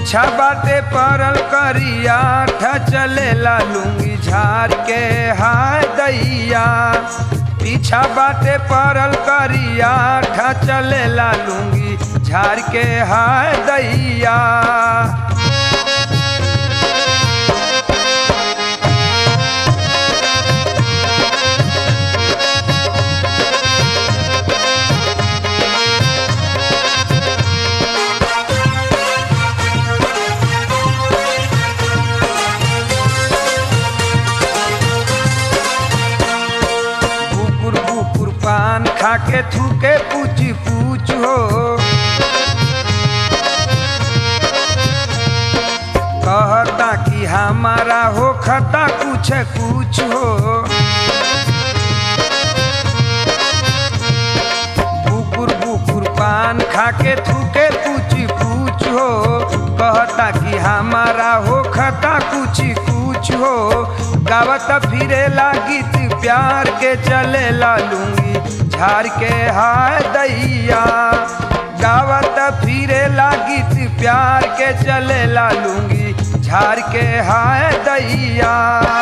पीछा बाटे परल करिया ठा चलेला लुंगी झार के हाय दैया पीछा बाटे परल करिया ठा चलेला लुंगी झार के हाय दैया कुकुर कुकुर पान खाके थूके पूछ पूछ हो कहता कि हमारा हो खता कुछ कुछ हो कुकुर कुकुर पान खाके थूके पूछ पूछ हो कहता कि हमारा हो खता कुछ कुछ हो गावत फिरेला गीत प्यार के चलेला लूंगी झाड़ के हाय दैया गावत फिरेला गीत प्यार के चलेला लूंगी झाड़ के हाय दैया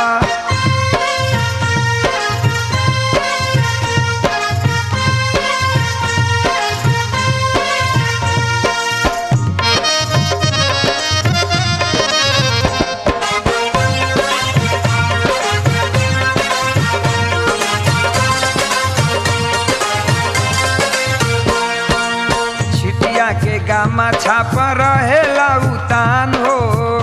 छिटिया के गामा छाप रहेला उतान हो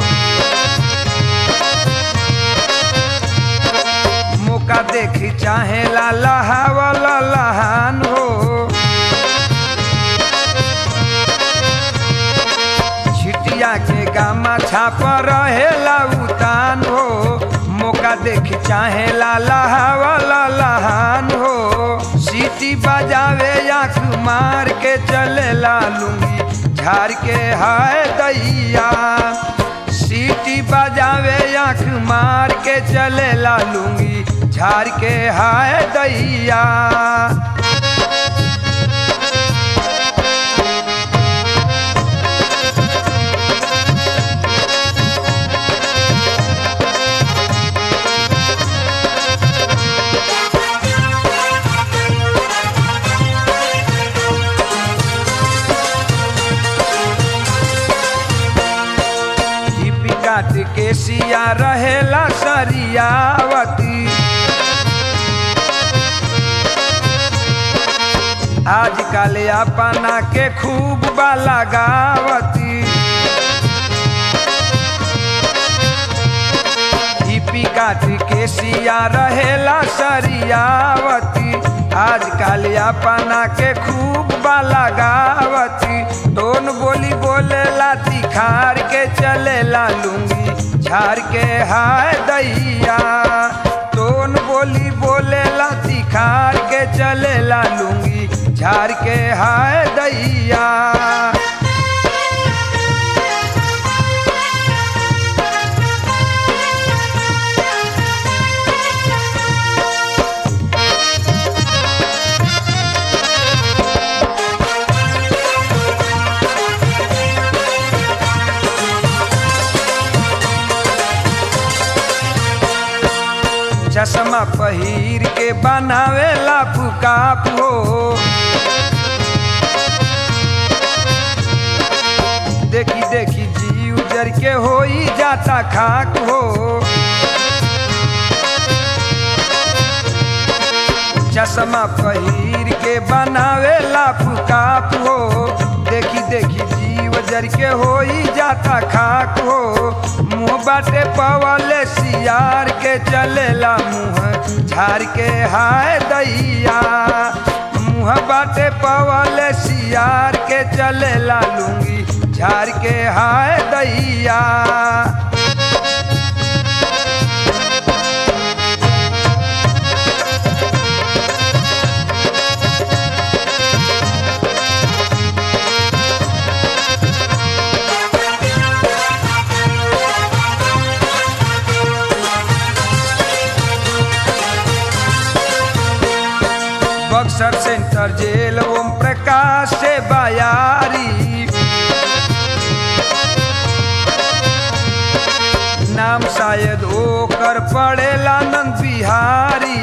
मौका देख चाहेला लहावल लहान हो छिटिया के गामा छाप रहेला उतान हो मौका देख चाहेला लहावल लहान हो सीटी बजावे आँख मार के चलेला लूंगी झाड़ के हाय दैया सीटी बजावे आँख मार के चलेला लूंगी झाड़ के हाय दैया हिपी काट के सिया रहेला सरियावती आजकल अपना के खूब बाला गावती हिपी काट के सिया रहेला सरियावती आजकल अपना के खूब बाला गावती दोन बोली बोलेला तिखार के चलेला लूंगी झाड़ के हाय दैया दोन बोली बोलेला तिखार के चलेला लूंगी झाड़ के हाय दैया चश्मा पहिर के बनावेला फुकाप हो देखी देखी जी उजर के होई जाता खाक हो चश्मा पहिर के बनावेला फुकाप हो देखी देखी जी उजर के होई जाता खाक हो मुँह बाटे पवले सियार के चलेला मुँह झाड़ के हाय दैया मुँह बाटे पवले सियार के चलेला लूंगी झाड़ के हाय दैया बक्सर सेंटर जेल ओम प्रकाश से बयारी शायद ओकर पड़ेला नंद बिहारी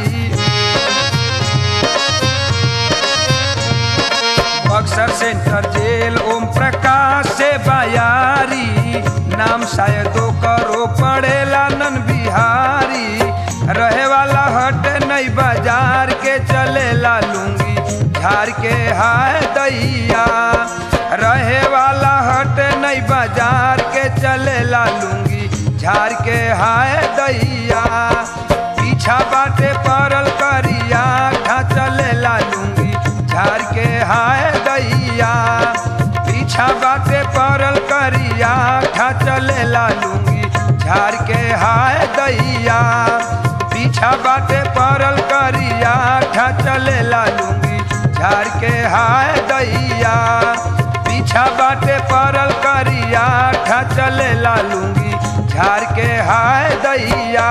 बक्सर सेंटर जेल ओम प्रकाश से बयारी नाम शायद ओकरो पड़ेला नन बिहारी रहे वाला हट नई बाजार के चलेला लूंगी झाड़ के हाय दैया रहे वाला हट नई बाजार के चलेला लूंगी झाड़ के हाय दैया पीछा बाटे परल करिया घा चलेला लूंगी झाड़ के हाय दैया पीछा बाटे परल करिया घा चलेला लूंगी झाड़ के हाय दैया पीछा बाटे परल करिया घा चलेला लूंगी झाड़ के हाय दैया पीछा बाटे परल करिया घा चलेला लूंगी झाड़ के हाय दैया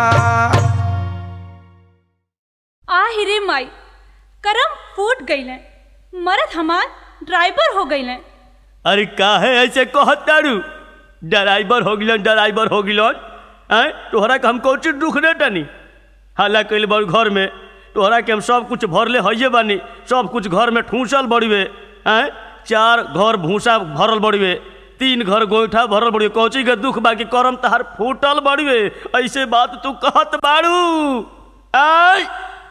आहि रे माई करम फूट गईले मरद हमार ड्राइवर हो गईले अरे काहे ऐसे कहत तारू ड्राइवर हो गिलन ड्राइवर हो गिलन हैं तोहरा के हम कौची दुख दे तनी हाला कइल बड़ घर में तोहरा के हम सब कुछ भरले हइये बानी सब कुछ घर में ठूसल बड़िवे हैं चार घर भूसा भरल बड़िवे तीन घर गोईठा भरल बड़िवे कौची के दुख बाकी करम तहार फूटल बड़िवे ऐसे बात तू कहत बाड़ू आय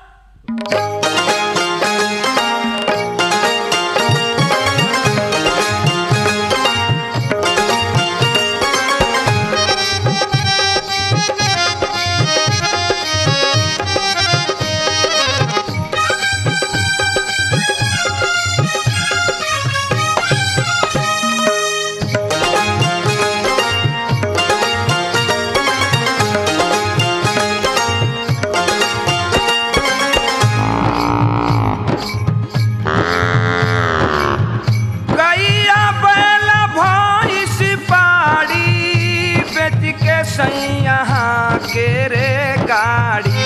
गैया बैल भैंस पाड़ी बेच के सैया के रे गाड़ी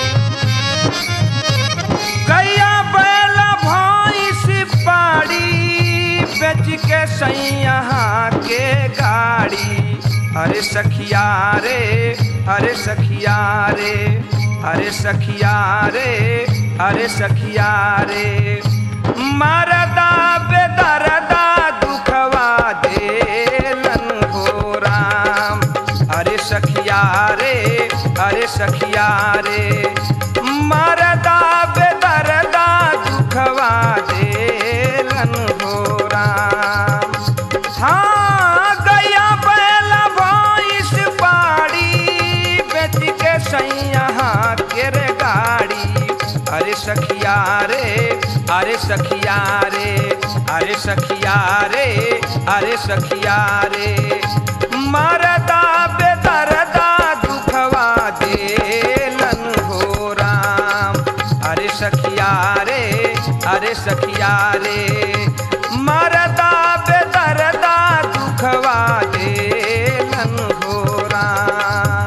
गैया बैल भैंस पाड़ी बेच के सैया के गाड़ी अरे सखिया रे अरे सखिया रे अरे सखिया रे अरे सखिया रे मरदा बेदरदा दुखवा देलन हो राम अरे सखिया रे अरे सखिया रे मरदा बेदरदा दुखवा देलन हो राम हाँ गया बैल भैंस बाड़ी बेच के सैया के रे गाड़ी अरे सखिया रे अरे सखिया रे अरे सखिया रे अरे सखिया रे मरदा बेदरदा दुखवा देलन हो राम अरे सखिया रे अरे सखिया रे मरदा बेदरदा दुखवा देलन हो राम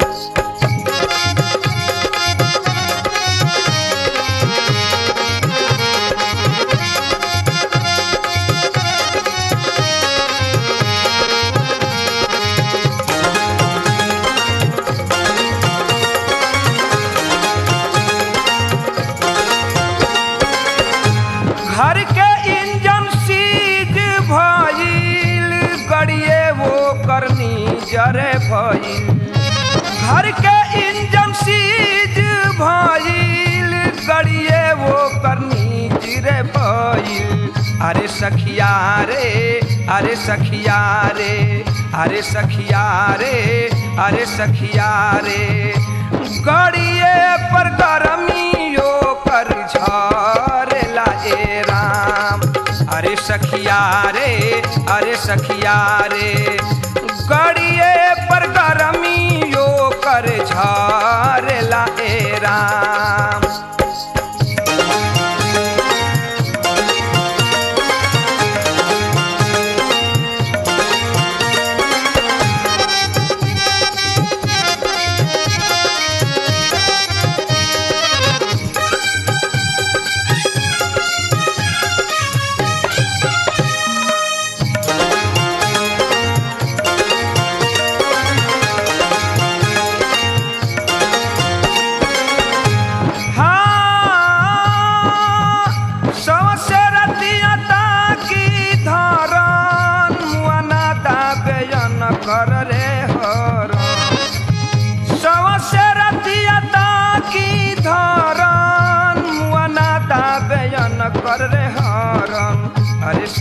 घर के इंजन सीज भइल गड़िए वो करनी जरे भइल घर के इंजन सीज भइल गड़िए वो करनी जिरे भइल अरे सखिया रे अरे सखिया रे अरे सखिया रे अरे सखिया रे गड़िए पर गरमियो कर झरेला ए राम अरे सखिया रे अरे सखिया रे गड़िए पर गरमियो कर झरेला ए राम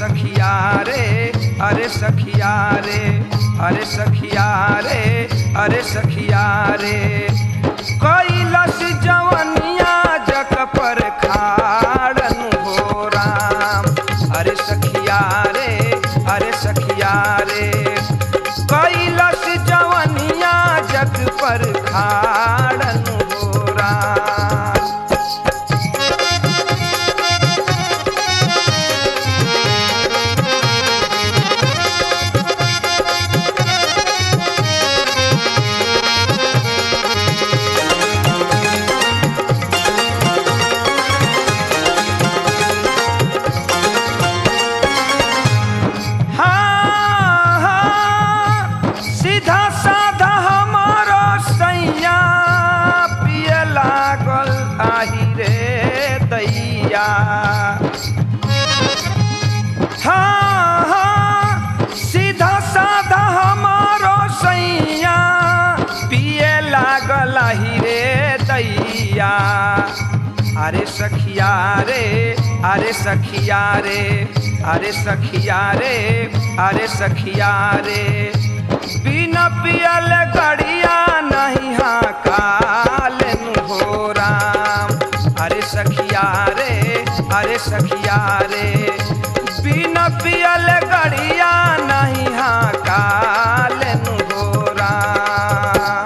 सखिया रे अरे सखिया रे अरे सखिया रे अरे सखिया रे कैलस जवनिया जक पर खाड़न हो राम अरे सखिया रे अरे सखिया रे कैलस जवनिया जग पर खाड़न हो राम हाँ, हाँ, सीधा साधा हमारो सैया पिए लागल आही रे दैया हाँ, हाँ, सीधा साधा हमारो सैया पिए लागल आही रे दैया अरे सखिया रे अरे सखिया रे अरे सखिया रे अरे सखिया रे बिना पियल गड़िया नहीं हाँ कालन हो राम अरे सखिया रे अरे सखिया रे बिना पियल गड़िया नहीं हाँ कालन हो राम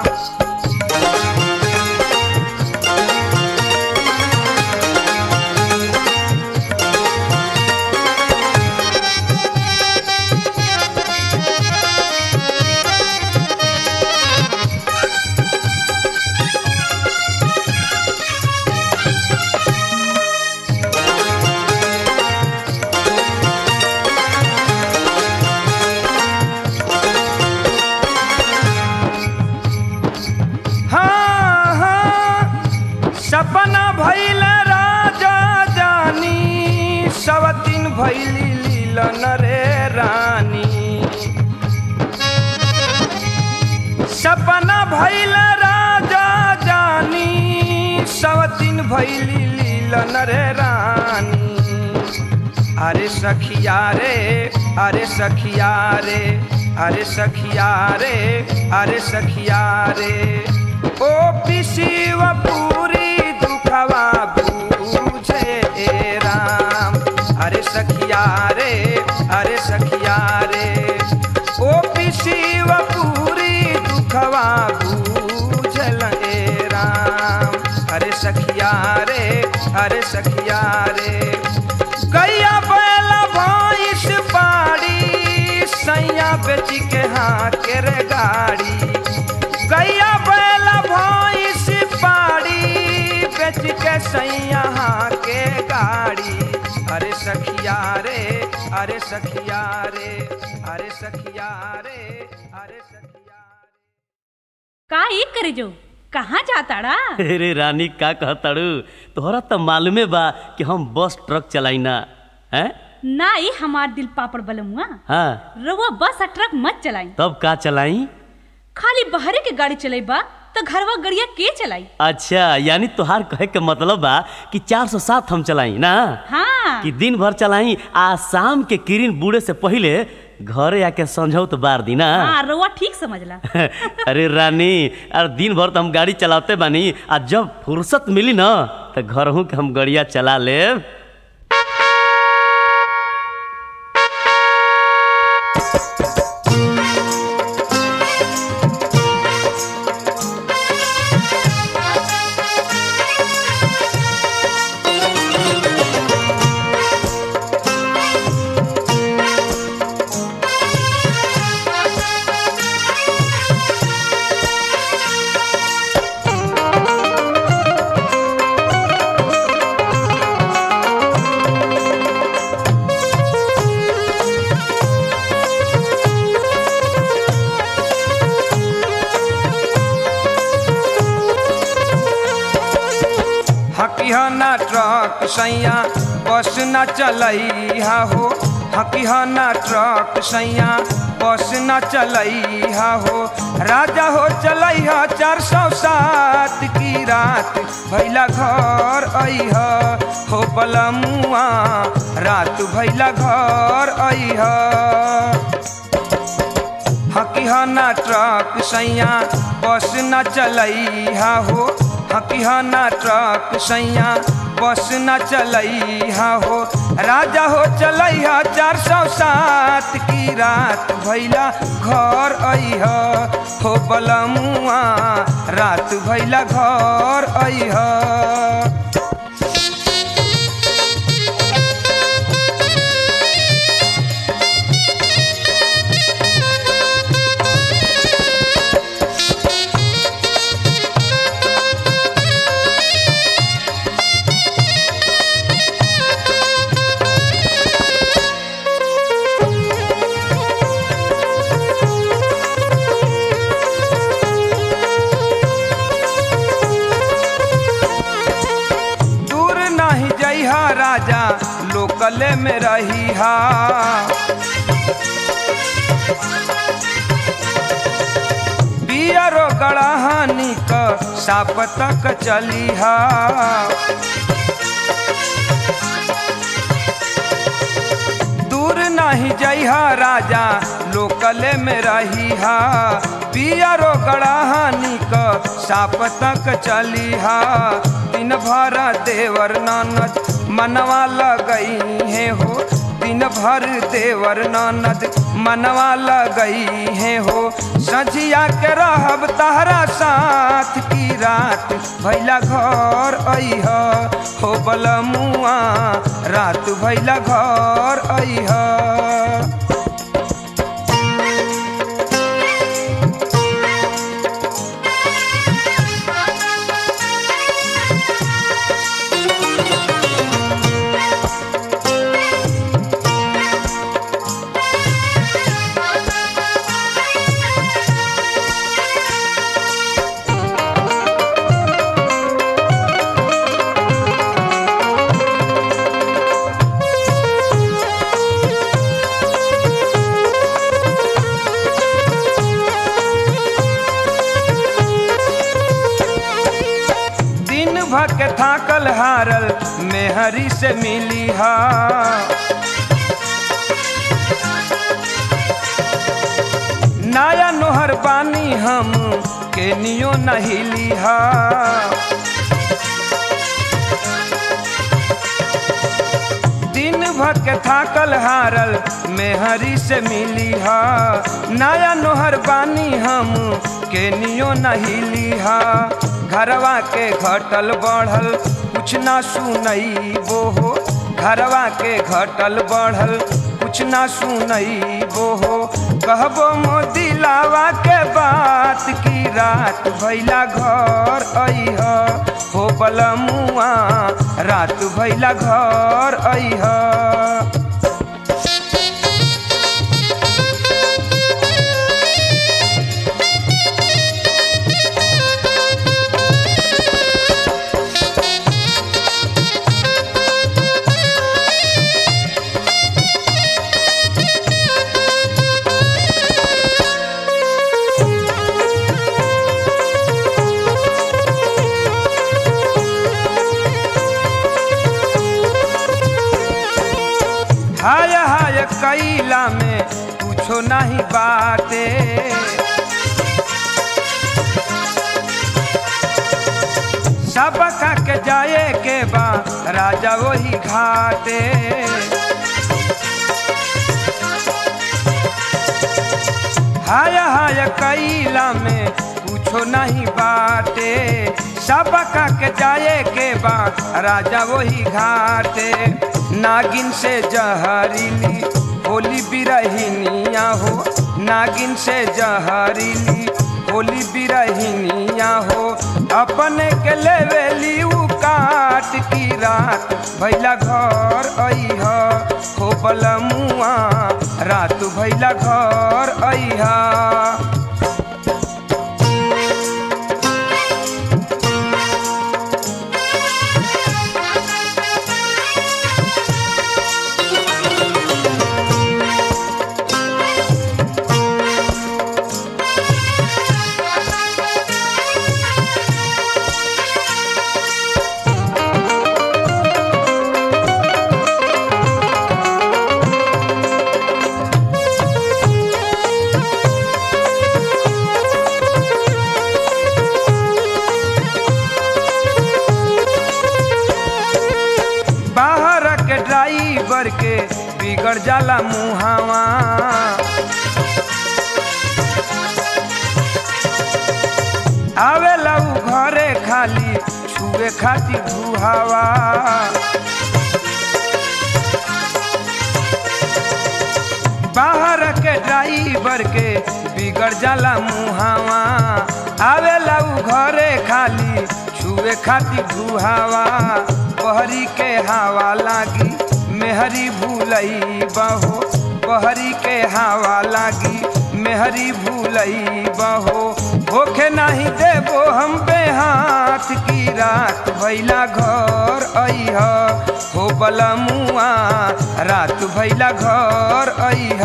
हाँ हाँ सपना भैल राजा जानी सवतीन भैली लीलन रे रानी सपना भैल राजा जानी सवतीन भैली लीलन रे रानी अरे सखिया रे अरे सखिया रे अरे सखिया रे अरे सखिया रे ओ पिसीव पूरी दुखवा बूझे ए राम अरे सखिया रे अरे सखिया रे ओ पिसीव पूरी दुखवा बूझल ए राम अरे सखिया रे अरे सखिया रे गैया बैला भैंस बाड़ी सैया बेची के हाँ के रे गाड़ी गैया बैला भैंस बाड़ी बेच के सैया हाँ के गाड़ी अरे सखिया रे अरे सखिया रे अरे सखिया रे अरे सखिया रे का एक करे जो कहाँ जाताड़ा अरे रानी का कहताड़ू तोहरा तो मालूमे बा कि हम बस ट्रक चलाई ना हैं ना ई हमार दिल पापड़ बलमुआ हाँ रउआ बस आ ट्रक मत चलाई तब का चलाई खाली बहरे के गाड़ी चलेबा तो घरवा गड़िया के चलाई अच्छा यानी तोहार कहे के मतलब बा कि चार सौ सात हम चलाई ना हाँ कि दिन भर चलाई आ शाम के किरण बूढ़े से पहले घरे आके समझौत बार दी ना हाँ रउआ ठीक समझला अरे रानी अरे दिन भर तो हम गाड़ी चलाते बानी आ जब फुर्सत मिली ना तो घर हूँ के हम गड़िया चला ले हकिया ना ट्रक सैया बस न चलैहा हो हकीहना ट्रक सैया बस न चलैहा हो राजा हो चलैहा चार सौ सात की रात भैला घर अइह हो बलमुआ रात भैला घर अइह हकीहना ट्रक सैया बस न चलैहा हो हकीहना ट्रक सैया बस न चलैहा हो राजा हो चलैहा चार सौ सात की रात भैला घर अइह हो बलमुआ रात भैला घर अइह दूर नहीं जइहा राजा लोकले में रहिहा बियरो गड़हानी क साप तक चलिहा दूर नहीं जइहा राजा लोकले में रहिहा पियरो गड़हानी क साप तक चलिहा दिन भर देवर ननद मनवा लगई है हो दिन भर देवर ननद मनवा लगई है हो सझिया के रहब तहरा साथ की रात भैला घर अइह हो बलमुआ रात भैला घर अइह दिन भर के थाकल हारल मेहरी से मिली हा नाया नोहर बानी हम के नियो नहिली हा दिन भर के थाकल हारल मेहरी से मिली हा नया नोहर बानी हम के नियो नहिली हा घरवा के घटल बढ़ल कुछ ना सुनई वो हो घरवा के घटल बढ़ल कुछ ना सुनई वो हो कहबो मोदी लावा के बात की रात भैला घर अइह हो बलमुआ रात भैला घर अइह हाय हाय कैला में कुछो नहीं बाटे सब खा के जाए के बा राजा वही घाटे हाय हाय कैला में कुछो नहीं बाटे सब का के जाए के बा राजा वही घाटे नागिन से जहरीली होली बिरहिनिया हो नागिन से जहरीली होली बिरहिनिया हो अपने के लेवेली उ काट की रात भैला घर अइह हो बलमुआ रात भैला घर अइह बर के बिगड़ जाला मुहावा आवेला उ घरे खाली छुए खातिर धुहावा बाहर के ड्राइवर के बिगड़ जाला मुहावा आवेला उ घरे खाली छुए खातिर धुहावा बहरी के हवा लागी मेहरी भूलई बहो बहरी के हवा लागी मेहरी भूलई बहो होखे नहीं देबो हम पे हाथ की रात भैला घर अइह हो बलमुआ रात भैला घर अइह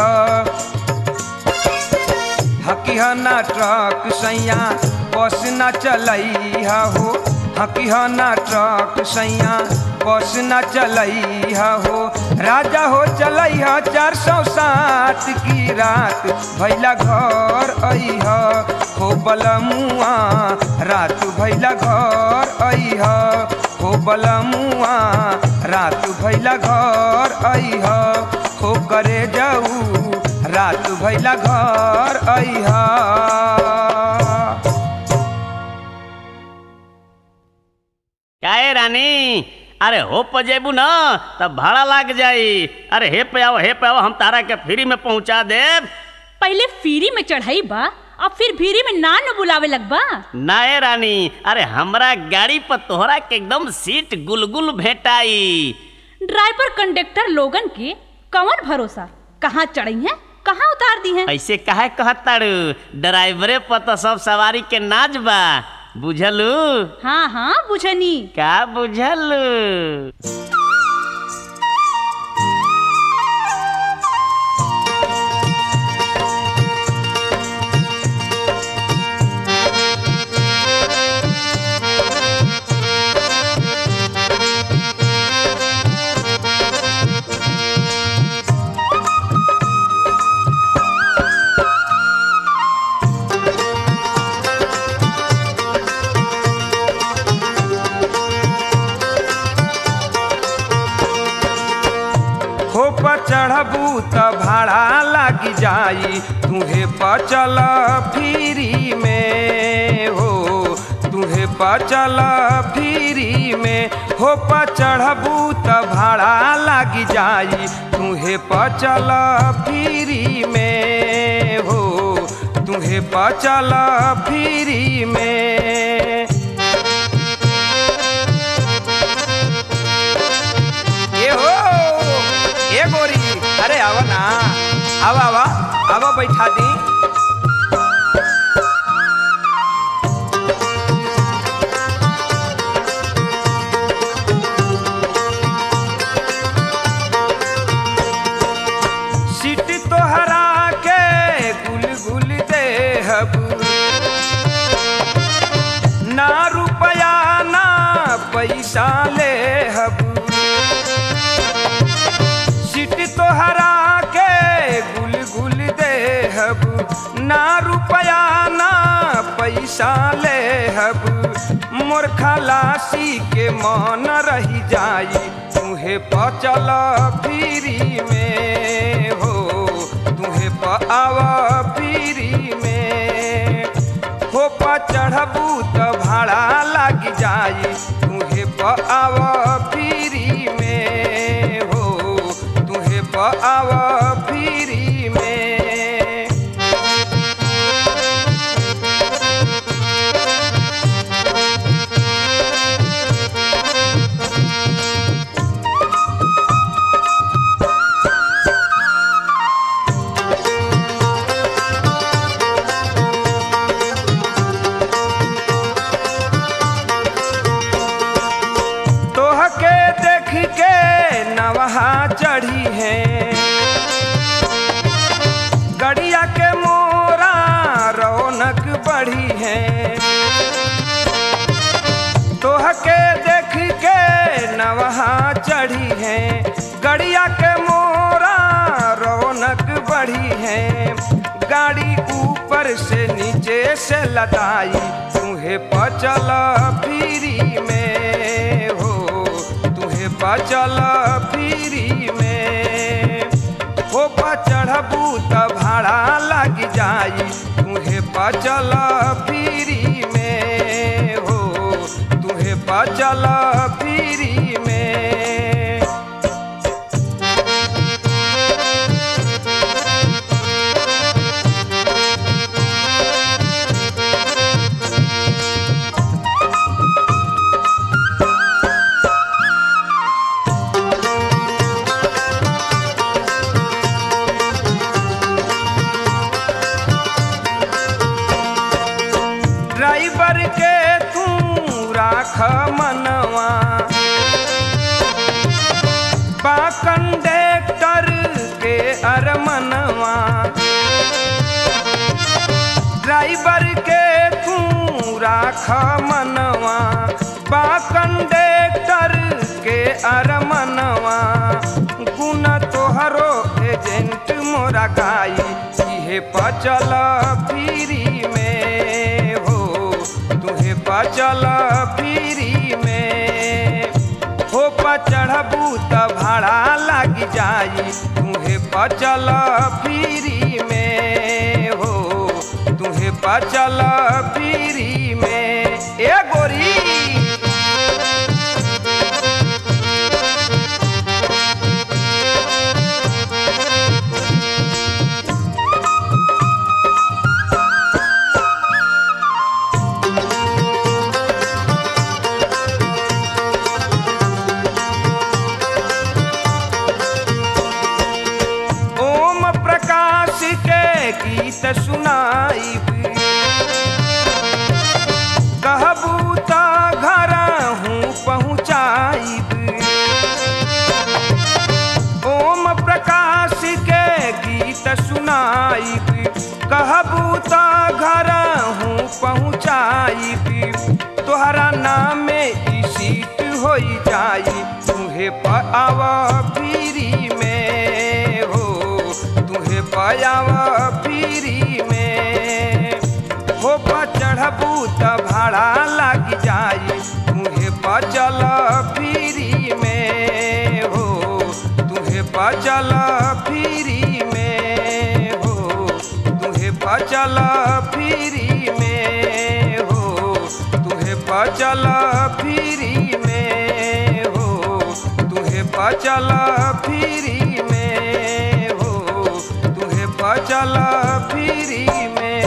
हकीह ना ट्रक सैया बस ना चलैहा हो हकीह ना ट्रक सैया बस ना चलैहा हो राजा हो चलैहा चार सौ सात की रात भैला घर अइह हो बलमुआ रात भैला घर अइह हो बलमुआ रात भैला घर अइह हो करे जाऊ रात भैला घर अइह काहे रानी अरे हो पर जेबू ना तब भाड़ा लाग जाई अरे हे पे आओ हे पे आओ हम तारा के फ्री में पहुंचा देब पहले फ्री में चढ़ाई बा अब फिर फ्री में ना न बुलावे लगबा नाए रानी अरे हमरा गाड़ी पर तोहरा के एकदम सीट गुलगुल भेटाई ड्राइवर कंडक्टर लोगन के कौन भरोसा कहाँ चढ़ी हैं कहाँ उतार दी हैं ऐसे काहे कहताड़ू ड्राइवरे पर तो सब सवारी के नाच बा बुझलू हाँ हाँ बुझनी का बुझलू हो पर चढ़बू त भाड़ा लागी जाई तुहे पर चल फ्री में हो तुहे पर चल फ्री में हो पर चढ़बू त भाड़ा लागी जाई तुहे पर चल फ्री में हो तुहे पर चल फ्री में ए हो ए गोरी अरे आवा ना आवा आवा आवा बैठा दी सीट तोहरा के गुल गुल देहब ना रुपया ना पैसा लेहब सीट तोहरा के गुल गुल देहब ना रुपया ना पैसा लेहब मोर खलासी के मन रही जाई तुहे पचल फ्री में हो तुहे प आव फ्री में हो प चढ़बू त भाड़ा लाग जाई तुहे प आव फ्री में हो तुहे प आव फ्री में तोहके देख के नवहा चढ़ी है गड़िया के मोरा रौनक बढ़ी है तोहके देख के नवहा चढ़ी है गड़िया के मोरा रौनक बढ़ी है गाड़ी ऊपर से नीचे से लदाई तुहे पचल फ्री में हो तुहे पचल फ्री में चढ़बू त भाड़ा लग जाई तुहे बचल फ्री में हो तुहे बचल फ्री में ड्राइवर के तू राख मनवा बा कंडक्टर के अरमनवा ड्राइवर के तू राख मनवा बा कंडक्टर के अरमनवा गुण तोहरो एजेंट मोरा गाई इहे पचल फ्री में हो तुहे पचल फ्री में हो चढ़बू त भाड़ा लग जाई तुहे पचल फ्री में हो तुहे पचल फ्री में ए गोरी ओम प्रकाश के गीत सुनाइब कहबू त घर हूँ पहुँचाइब ओम प्रकाश के गीत सुनाइब कहबू त घर हूँ पहुँचाइब तोहरा नाम ई सीट हो जाई तुहे पाव फ्री में हो तुहे पाव फ्री में हो चढ़बू त भाड़ा लग जाई तुहे बचल फ्री में हो तुहे बचल फ्री में हो तुहे बचल फ्री में हो तुहे बचल फ्री में हो तुहे बचल फ्री में हो तुहे बचल फ्री में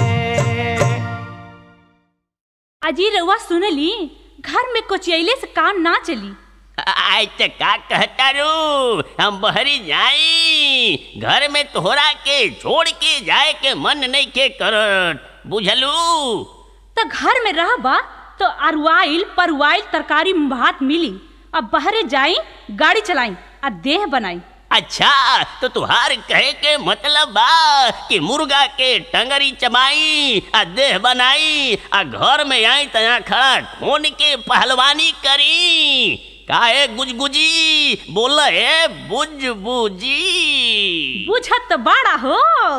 अजी रउआ सुनली घर में कोचियले से काम ना चली आज तक का कहता रू हम बहरी जाई घर में तोहरा के छोड़ के जाए के मन नहीं के करत बुझलू त घर में रहबा तो अरुआइल परुआइल तरकारी भात मिली अब बहरे जाई गाड़ी चलाई आ देह बनाई अच्छा तो तुहार कहे के मतलब बा कि मुर्गा के टंगरी चबाई आ देह बनाई आ घर में आई तया खड़ा ठोन के पहलवानी करी काहे गुजगुजी बोल है बुज बुजी बुझत तो बाड़ा हो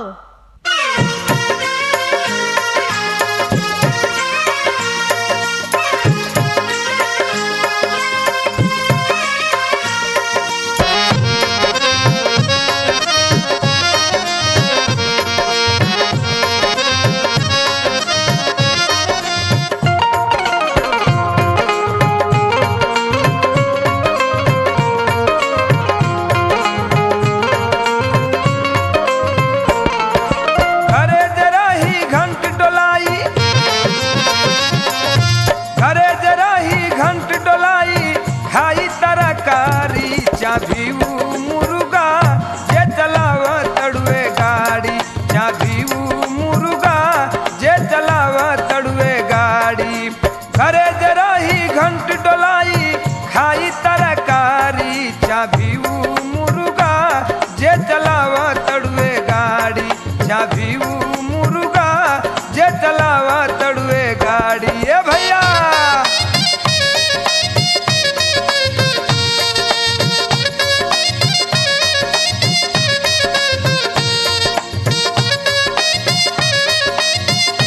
घरे जरा ही घंट डोलाई घरे जरा ही घंट डोलाई खाई तरकारी चाभी ऊ मुर्गा जे चलाव तड़ुए गाड़ी चाभी ऊ मुर्गा जे चलाव तड़ुए गाड़ी घरे जरा ही घंट डोलाई खाई तरकारी चाभी ऊ मुर्गा जे चलाव तड़ुए गाड़ी चाभी ऊ मुर्गा जे चलाव तड़ुए गाड़ी ए भैया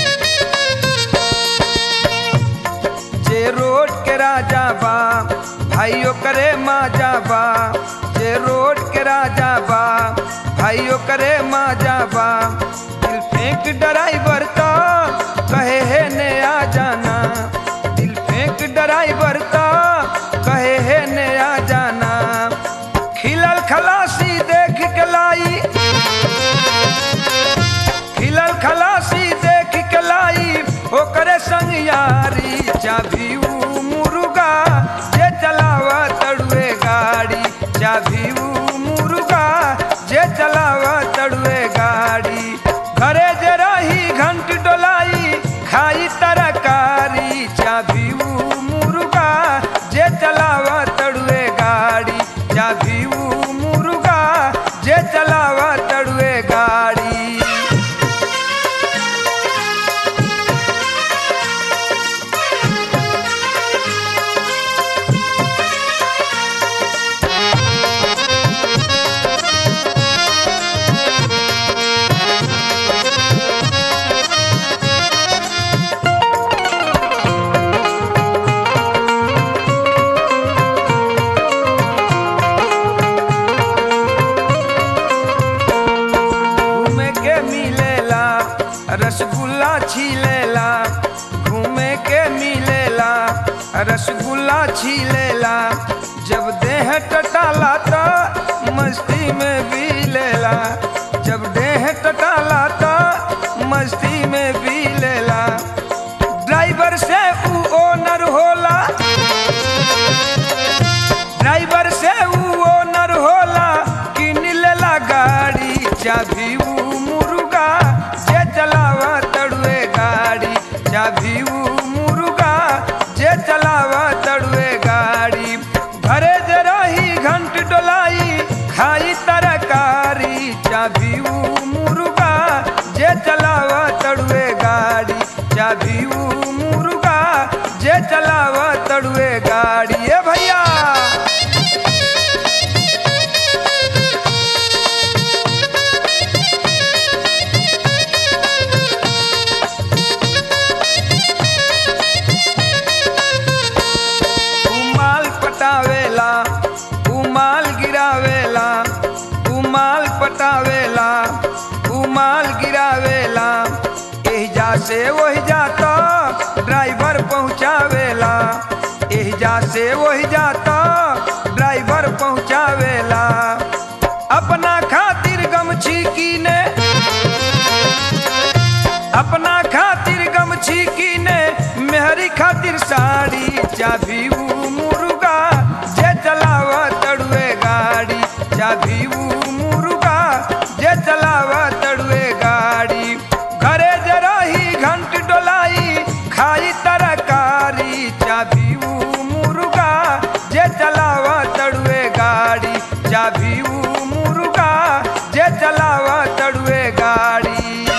जे रोड के राजा बा भाइयों करे माजा बा जे रोड के राजा बा भाइयों करे माजा बा दिल फेंक ड्राइवर तो कहे है ने आ जाना दिल फेंक ड्राइवर तो कहे है ने आ जाना खिलल खलासी देख के लाई खिलल खलासी देख के लाई ओकरे संग यारी चाभी ऊ मुर्गा जे चलावा तड़ुए गाड़ी चाभी ऊ मुर्गा जे चलावा तड़ुए गाड़ी घरे जे रही घंट डोलाई खाई तरकारी चाभी ऊ मुर्गा जे चलावा तड़ुए गाड़ी चाभी ऊ मुर्गा जे चलावा तड़ुए गाड़ी घूमे के मिलेला रसगुल्ला छीलेला घूमे के मिलेला रसगुल्ला छीलेला जब देह टटाला तो मस्ती में भी लेला जब देह टटाला तो मस्ती में भी लेला ड्राइवर से ऊ ओनर होला ड्राइवर से ऊ ओनर होला किन लेला गाड़ी चाभी ऊ मुर्गा जे चलावा तड़ुए गाड़ी चाभी ऊ मुर्गा जे चलावा तड़ुए गाड़ी घरे जे रही घंट डोलाई खाई तरकारी चाभी ऊ मुर्गा जे चलावा तड़ुए गाड़ी चाभी ऊ मुर्गा जे चलावा तड़ुए गाड़ी ए भैया उमाल पटावेला उमाल गिरावेला उमाल पटावेला उमाल गिरावेला एहिजा से ओहिजा तो ड्राइवर पहुँचावेला एहिजा से ओहिजा तो ड्राइवर पहुँचावेला अपना खातिर गमछी कीने अपना खातिर गमछी कीने मेहरी खातिर साड़ी चाभी ऊ मुर्गा जे चलावा तड़ुए गाड़ी चाभी ऊ मुर्गा जे चलावा तड़ुए गाड़ी घरे जे रही घंट डोलाई खाई तरकारी चाभी ऊ मुर्गा जे चलावा तड़ुए गाड़ी चाभी ऊ मुर्गा जे चलावा तड़ुए गाड़ी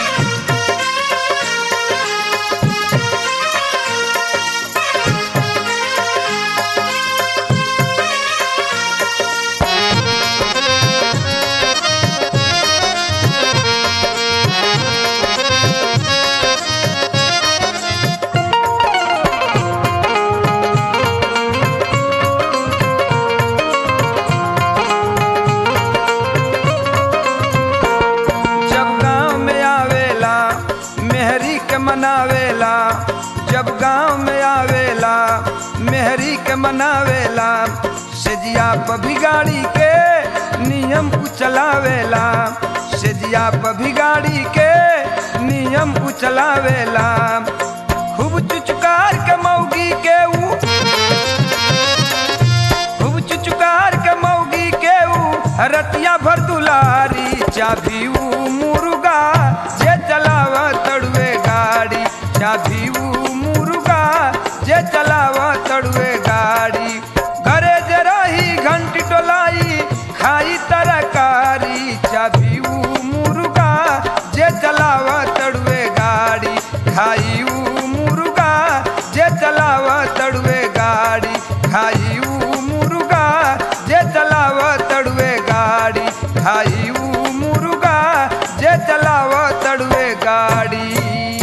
जब गांव में आवेला मेहरी के मनावेला जब गांव में आवेला मेहरी के मनावेला सेजिया पभी गाड़ी के नियम उचलावेला सेजिया पभी गाड़ी के नियम उचलावेला खूब चुचकार के मौगी के ऊ खूब चुचुकार के मौगी के ऊ रतिया भर दुलारी चाभी ऊ मुर्गा जे चलावा तड़ुए गाड़ी चाभी ऊ मुर्गा जे चलावा तड़ुए गाड़ी घरे जे रही घंट डोलाई खाई तरकारी चाभी ऊ मुर्गा जे चलावा तड़ुए गाड़ी खाई ऊ मुर्गा जे चलावा तड़ुए गाड़ी खाई ऊ मुर्गा जे चलावा तड़ुए गाड़ी खाई ऊ मुर्गा जे चलावा तड़ुए गाड़ी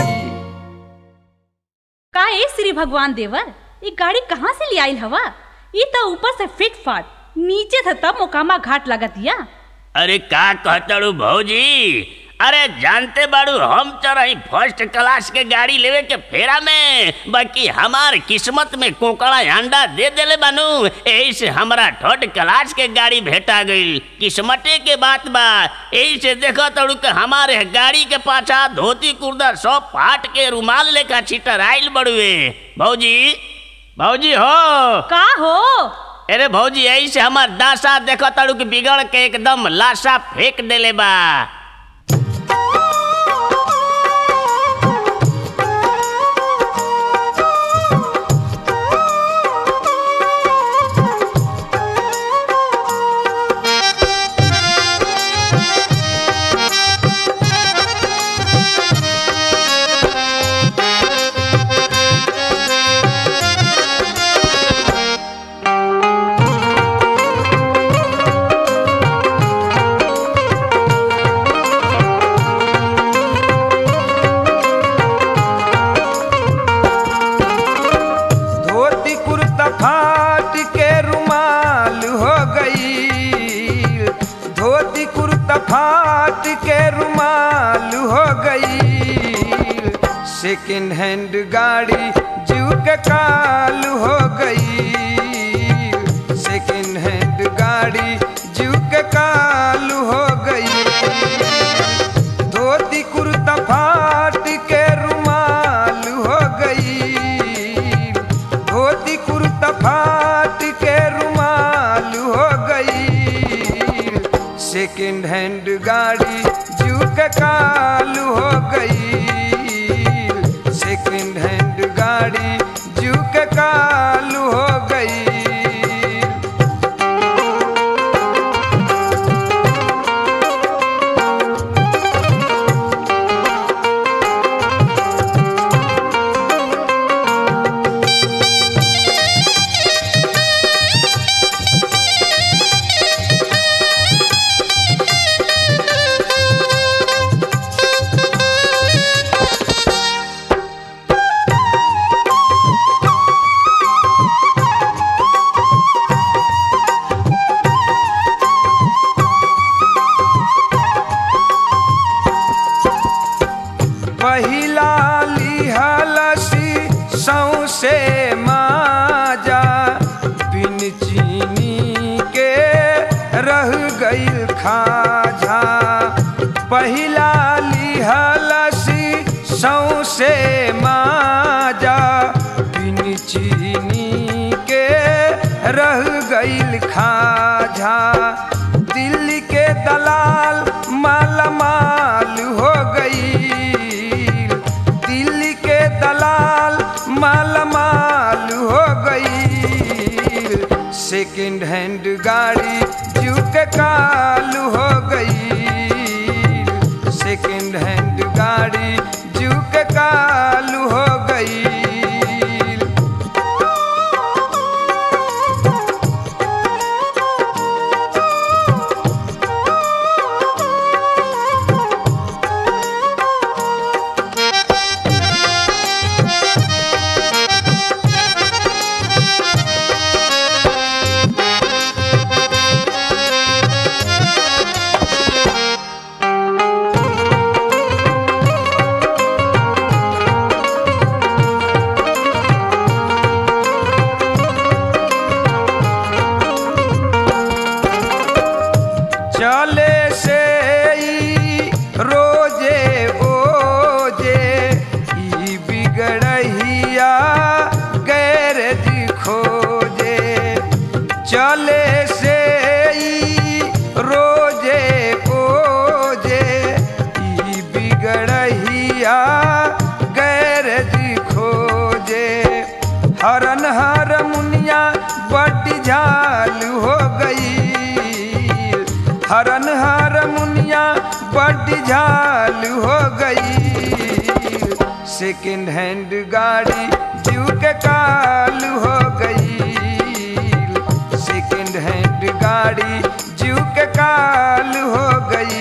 का ए श्री भगवान देवर ये गाड़ी कहाँ से ले आइल हवा ई तो ऊपर से फिट फाट नीचे से तब मोकामा घाट लगतिया अरे का कहतड़ू भौजी अरे जानते बाड़ू हम चरही फर्स्ट क्लास के गाड़ी लेवे के फेरा में बाकी हमार किस्मत में कोकड़ा अंडा दे देले बानू यही से हमरा थर्ड क्लास के गाड़ी भेटा गई किस्मते के बात बा यही से देखो तड़ू के हमारे गाड़ी के पाछा धोती कुर्दा सब पाट के रुमाल लेखा छिटर आइल बड़ुए भौजी भौजी हो का हो अरे भौजी यही से हमार दासा देखो तड़ू के बिगड़ के एकदम लाशा फेंक देले बा धोती कुर्ता फाट के रुमाल हो गई धोती कुर्ता फाट के रुमाल हो गई सेकंड हैंड गाड़ी जीव के काल हो गई सेकंड हैंड गाड़ी जीव के काल हो गई धोती कुर्ता फाट के रुमाल हो गई धोती कुर्ता फाट के रुमाल हो गई सेकंड हैंड गाड़ी जू के काल हो गई सेकंड हैंड गाड़ी जू के काल हो गई पहिला लिहलसी सौसे माजा बिन चीनी के रह गईल खाजा पहिला लिहलसी सौसे माजा बिन चीनी के रह गईल खाजा दिल्ली के दलाल माला माल हो गई दिल्ली के दलाल माला माल हो गई सेकंड हैंड गाड़ी जू के काल हो गई सेकंड हैंड गाड़ी जू के काल हो गई चले से ई रोजे ओजे ई बिगड़हिया गैरज खोजे चले से ई रोजे ओजे ई बिगड़हिया गैरज खोजे हरन हर मुनिया बट झाल हो गई हरन हर मुनिया बड़ झाल हो गई सेकंड हैंड गाड़ी जू के काल हो गई सेकंड हैंड गाड़ी जू के काल हो गई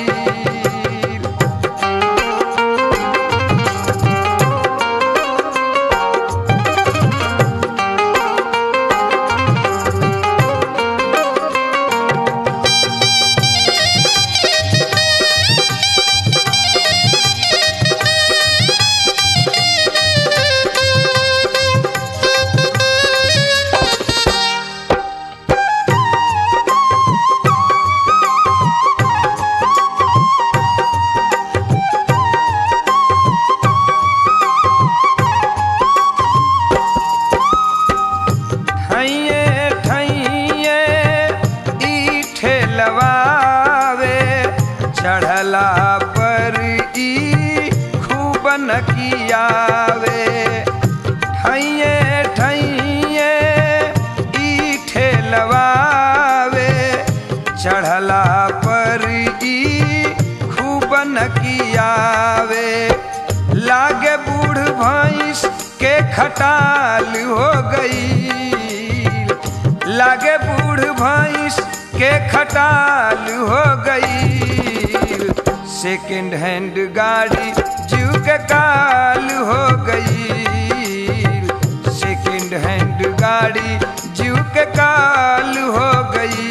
खटाल हो गई लागे बूढ़ भैंस के खटाल हो गई सेकंड हैंड गाड़ी जीव के काल हो गई सेकंड हैंड गाड़ी जीव के काल हो गई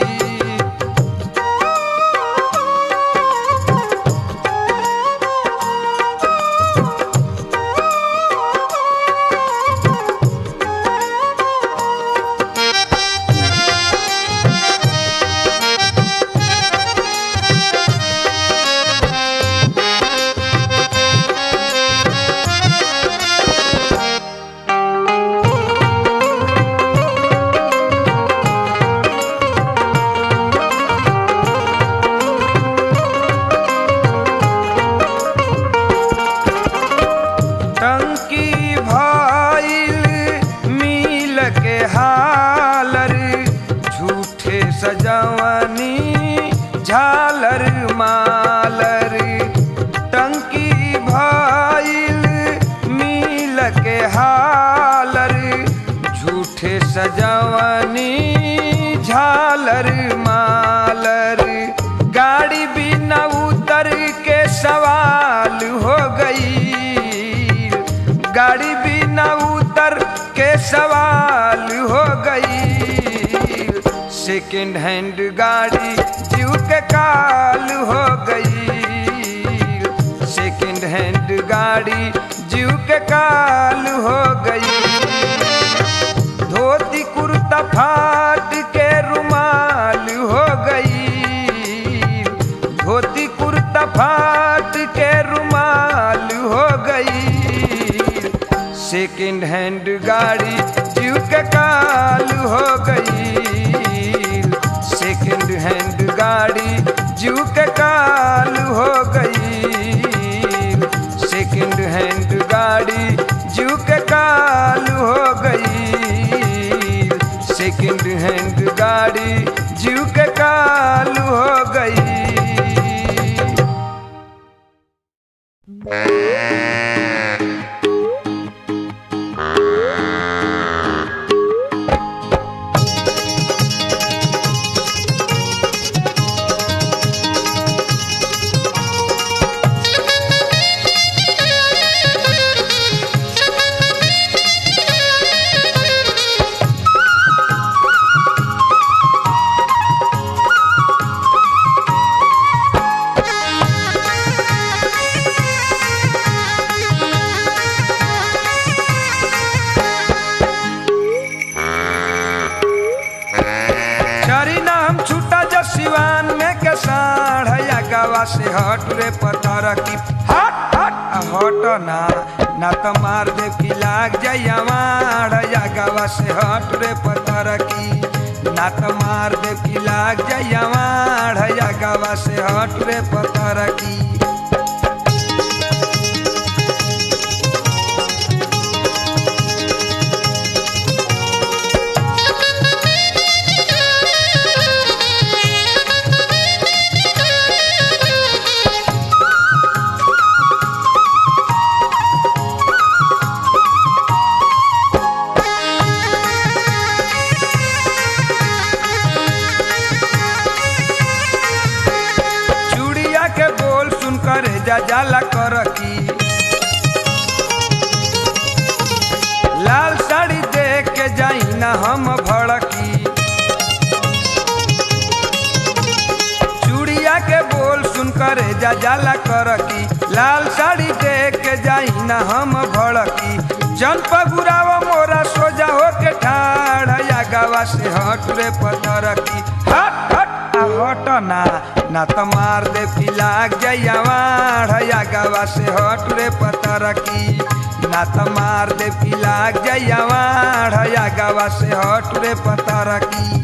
टंकी भइल मिल के हालर झूठे सजवनी झालर मालर टंकी भइल मिल के हालर झूठे सजवनी झालर मालर गाड़ी बिना उतर के सवाल हो गई गाड़ी बिना उतर के सवाल हो गई सेकंड हैंड गाड़ी जीव के काल हो गई सेकंड हैंड गाड़ी जीव के काल हो गई धोती कुर्ता फाट के रुमाल हो गई धोती कुर्ता फाट के रुमाल हो गई सेकंड हैंड गाड़ी जीव के काल हो गई सेकंड हैंड गाड़ी जीव के काल हो गई सेकंड हैंड गाड़ी जीव के काल हो गई सेकंड हैंड गाड़ी जीव के काल हो गई चरी नाम छूटा जो सिवान में के साढ़ या गवा से हट रे पतर की हट हट आ हट ना ना तो मार दे की लाग जाइया मार या गवा से हट रे पतर की ना तो मार दे की लाग जाइया मार या गवा से हट रे पतर की चूड़िया के बोल सुन कर जा जाला कर की लाल साड़ी देख के जाई ना हम भड़की चूड़िया के बोल सुन कर जा जाला कर की लाल साड़ी देख के जाई ना हम भड़की जन पगुराव मोरा सोजा हो के ठाड़ या गवा से हट रे पतर की हट हट आ हट ना ना तो मार दे फिलाक जैया वाढ़ या गवा से हट रे पतर की ना तो मार दे फिलाक जैया वाढ़ या गवा से हट रे पतर की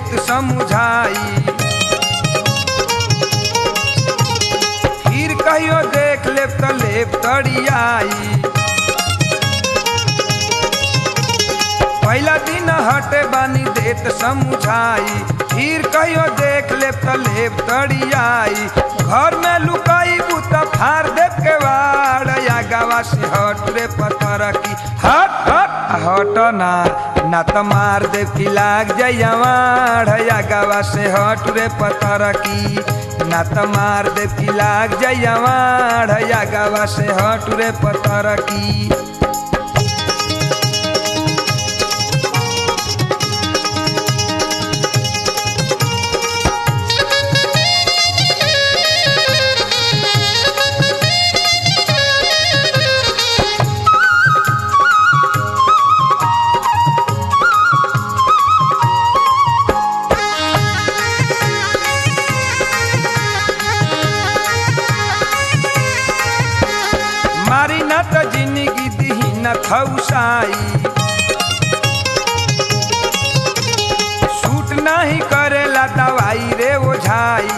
देत समझाई फिर कहियो देख लेब त लेब तड़ियाई पहला दिन हटे बानी देत समझाई फिर कहियो देख लेब त लेब तड़ियाई घर में लुकाई बुता फार देव के वाड़ या गावा से हट रे पत्थर की हट हट आ हट ना ना त मार देव की लाग जयवाड़ या गावा से हट रे पत्थर की ना त मार देव की लाग जयवाड़ या गावा से हट रे पत्थर की मारी न त जिंदगी दिही न खौसाई सूट नहीं करेला दवाई रे ओझाई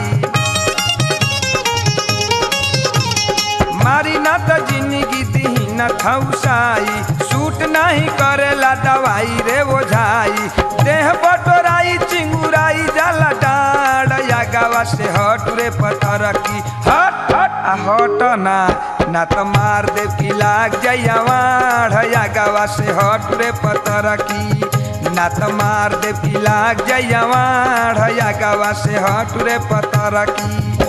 मारी न त जिंदगी दिही न खौसाई सूट नहीं करेला दवाई रे ओझाई देह बटोराई चिंगुराई जाला डाड़ या गावा से हट रे पतर की हट हट आ हट ना ना त मार देव की लाग जयवाड़ या गावा से हट रे पतर की ना त मार देव की लाग जयवाड़ या गावा से हट रे पतर की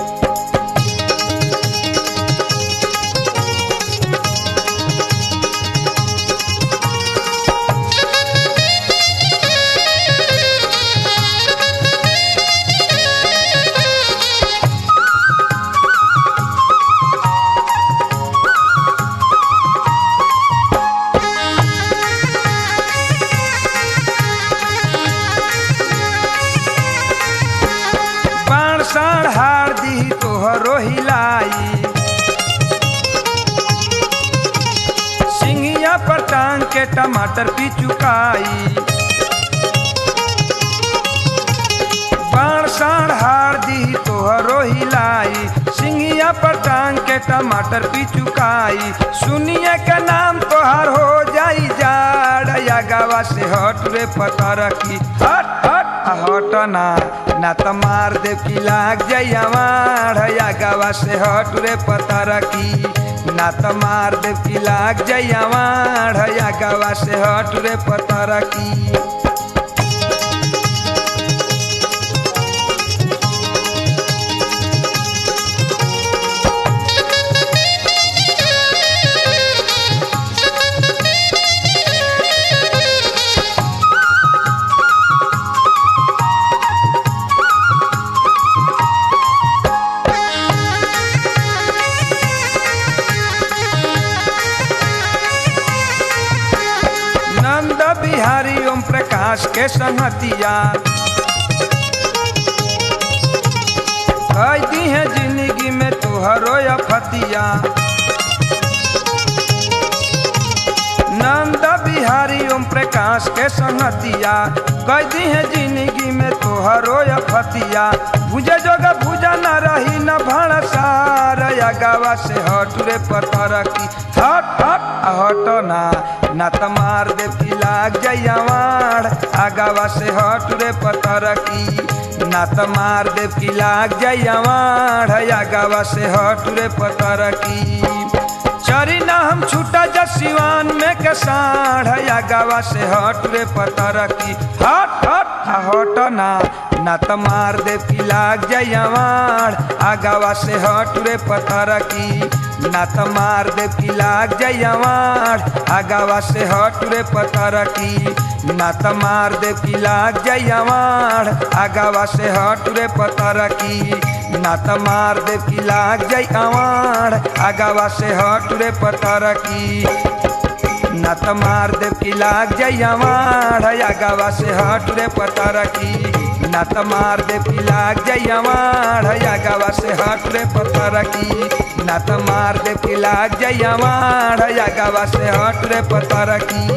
बाण साण हार दी तोहरो हिलाई सिंगिया पर टांग के टमाटर पी चुकाई बाण साण हार दी तोहरो हिलाई सिंगिया पर टांग के टमाटर पी चुकाई सुनिए के नाम तोहार हो जाई जाड़ या गावा से हट रे पतर की हट हट आ हट ना ना त मार देव की लाग जयवाड़ या गावा से हट रे पतर की ना त मार देव की लाग जयवाड़ या गावा से हट रे पतर की नंद बिहारी ओम प्रकाश के संगतिया कह दी है जिंदगी में तुहरो या फतिया नंद बिहारी ओम प्रकाश के संगतिया कह दी है जिंदगी में तुहरो या फतिया भुजे जोगा भुजा न रही न भड़सार या गावा से हट रे पतर की हट हट आ हट ना ना त मार देव की लाग जयवाड़ आगावा से हट रे पतर की ना त मार देव की लाग जयवाड़ आगावा से हट रे पतर की चरी ना हम छूटा जा सिवान में के साढ़ या गावा से हट रे पतर की हट हट आ हट ना ना त मार देव की लाग जयवाड़ आगावा से हट रे पतर की ना त मार देव की लाग जयवाड़ आगावा से हट रे पतर की ना त मार देव की लाग जयवाड़ आगावा से हट रे पतर की ना त मार देव की लाग जयवाड़ आगावा से हट रे पतर की ना त मार देव की लाग जयवाड़ आगावा से हट रे पतर की ना त मार देव की लाग जयवाड़ आगावा से हट रे पतर की ना त मार देव की लाग जयवाड़ आगावा से हट रे पतर की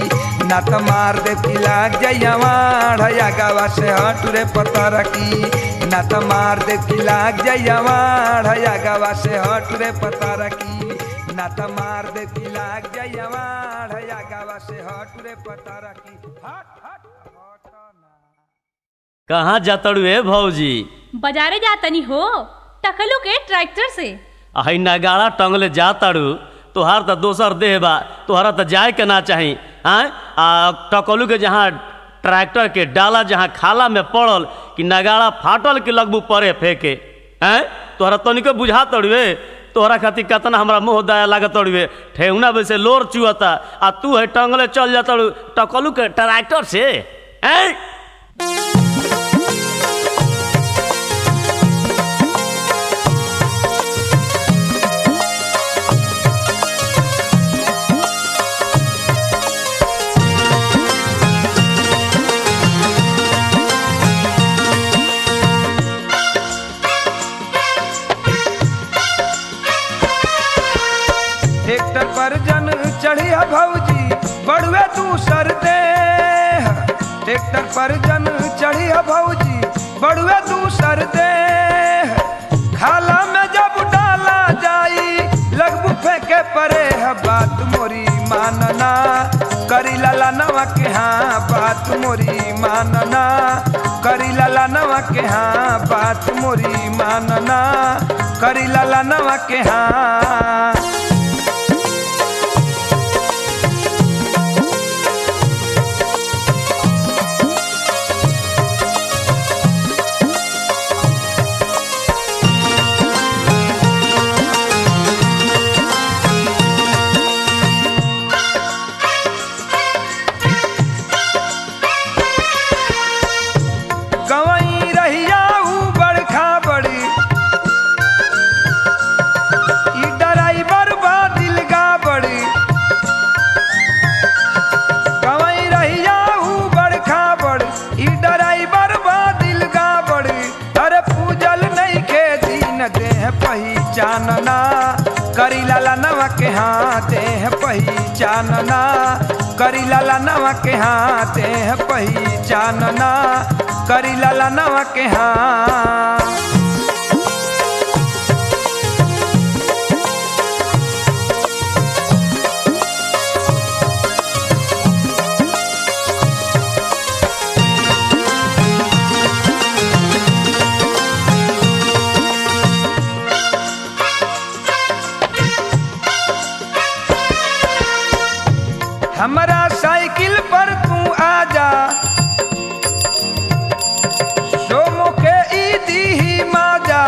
ना त मार दे की लाग जयवाड़ या गावा से हट रे पतर की ना त मार दे की लाग जयवाड़ या गावा से हट रे पतर की ना त मार दे की लाग जयवाड़ या गावा से हट रे पतर की हट हट हट ना कहाँ जातड़ू ए भौजी बाजारे जा तनी हो टकलू के ट्रैक्टर से अही नगाड़ा टंगले जातड़ू तोहार तो दोसर देह बा तोहरा तो जाए के ना चाही आय आ टकलू के जहाँ ट्रैक्टर के डाला जहाँ खाला में पड़ल कि नगाड़ा फाटल के लगबू परे फेंके हैं तोहरा तनिको बुझा तड़ुए तोहरा खातिर कितना हमरा मुँह दया लागत तड़ुए ठेहुना वैसे लोर चुअता आ तू है टंगले चल जातड़ू टकलू के ट्रैक्टर से हैं ट्रैक्टर पर जन चढ़िया भौजी बड़ुए तू सर दे ट्रैक्टर पर जन चढ़िया भौजी बड़ुए तू सर दे खाला में जब डाला जाई लगबू फेंके परे है बात मोरी मानना करी लाला नवा के हाँ बात मोरी मानना करी लाला नवा के हाँ बात मोरी मानना करी लाला नवा के हाँ गवई रहिया ऊ बड़खा बड़ी ई ड्राइवर बा दिलगा बड़ी गवई रहिया ऊ बड़खा बड़ी ई ड्राइवर बा दिलगा बड़ी अरे पूजल नहीं के दिन देह पहचानना करी लाला नवा के हाथ देह पहचानना करी लाला नवा के हाथ देह पहचानना करी लाला नवा के हाँ हमारा साइकिल पर तू आजा सोमो के ईदी ही माजा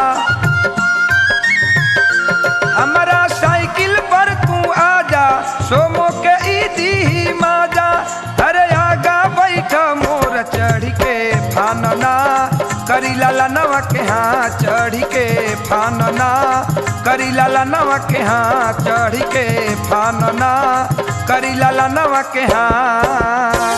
हमारा साइकिल पर तू आजा सोमो के ईदी ही माजा अरे आगा बैठा मोर चढ़ के फानना करी लाला नवा के हाँ चढ़ के फानना करी लाला नवा के हाँ चढ़ के फानना करी लाला नवा के हाँ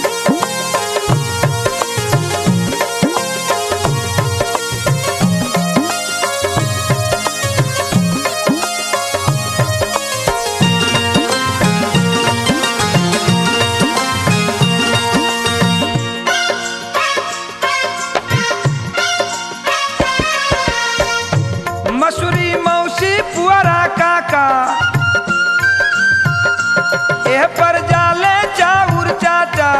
मसूरी मौसी पुअरा काका एह पर जाले चाउर चाचा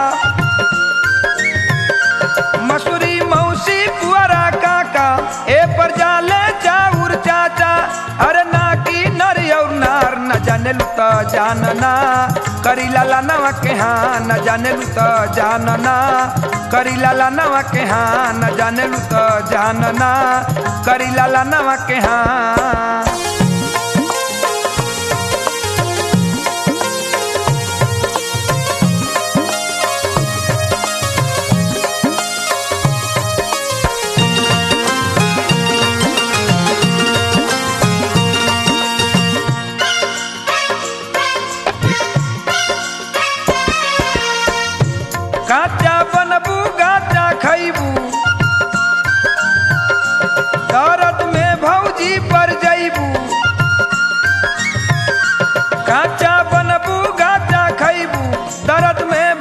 मसूरी मौसी पुअरा काका ए पर जाले चाउर चाचा अरे ना की नर और नार न जाने लू तो जानना करी लाला नवा के हाँ न जाने लू तो जानना करी लाला नवा के हाँ न जाने लू तो जानना करी लाला नवा के हाँ काचा बनबू गाचा खैबू दर्द में भौजी पर जैबू काचा बनबू गाचा खैबू दर्द में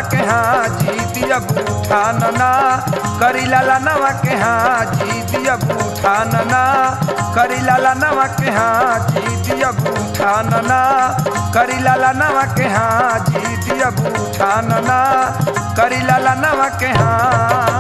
के हाँ जी दिया बूठा नना करी लाला नवा के हाँ जी दिया बूठा नना करी लाला नवा के हाँ जी दिया बूठा नना करी लाला नवा के हाँ जी दिया बूठा नना करी लाला नवा के हाँ